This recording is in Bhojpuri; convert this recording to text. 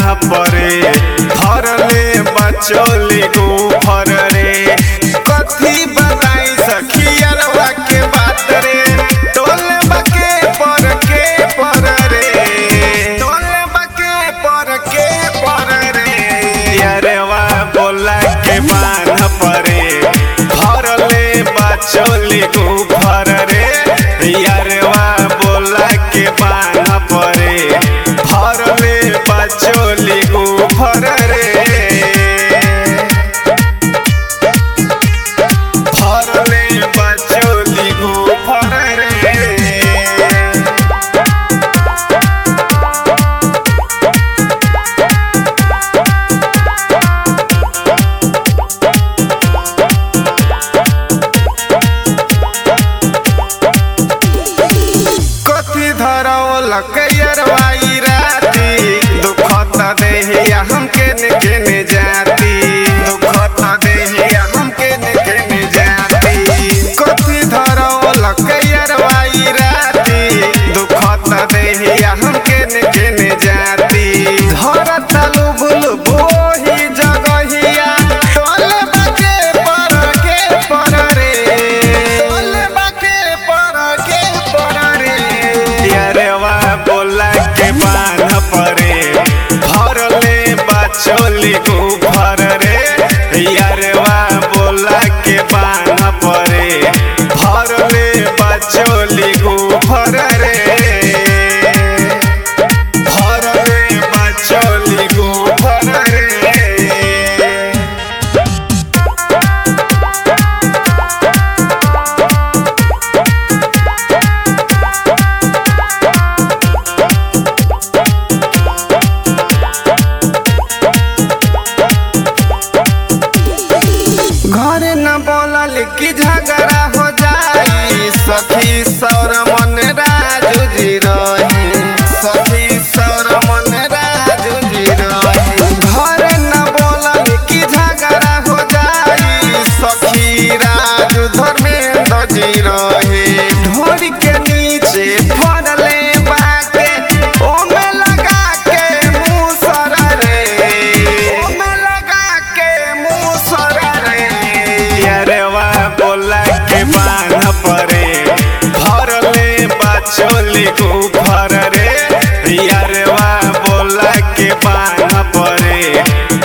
परे धरले बचोली गुफर रे कथी बताई सखियरवा के बात रे टोले बके पर के पर रे टोले बके पर के पर रे अरेवा बोला के बान परे धरले बचोली गुफर रे यारवा बोला के बान परे धरले बचोली गुफर रे धरले बचोली गुफर रे कथी धरौल कैरवाई राती दुखत देहिया हम केने केने जाती दुखत देहिया हम केने केने जाती कथी धरौल कैरवाई राती दुखत देहिया हम केने केने जाती घर तलु बुलु बोही जगहिया टोले बाके पर के पर रे टोले बाके पर के पर रे यारवा बोला के बान परे भरले बचोली गुफर रे यारवा बोला के बान परे भरले बचोली गुफर रे भरले बचोली गुफर रे घरे न बोलल कि झगड़ा हो जाई सखी सौर मन राजू जी रही सखी सौर मन राजू जी रही घरे न बोलल कि झगड़ा हो जाई सखी राजू धर्मेंद्र जी रही ढोरी के नीचे फड़ले बाके ओमे लगा के मुसर रे ओमे लगा के मुसर रे अरेवा बोला के बान परे भरले बचोली गुफर रे यारवा बोला के बान परे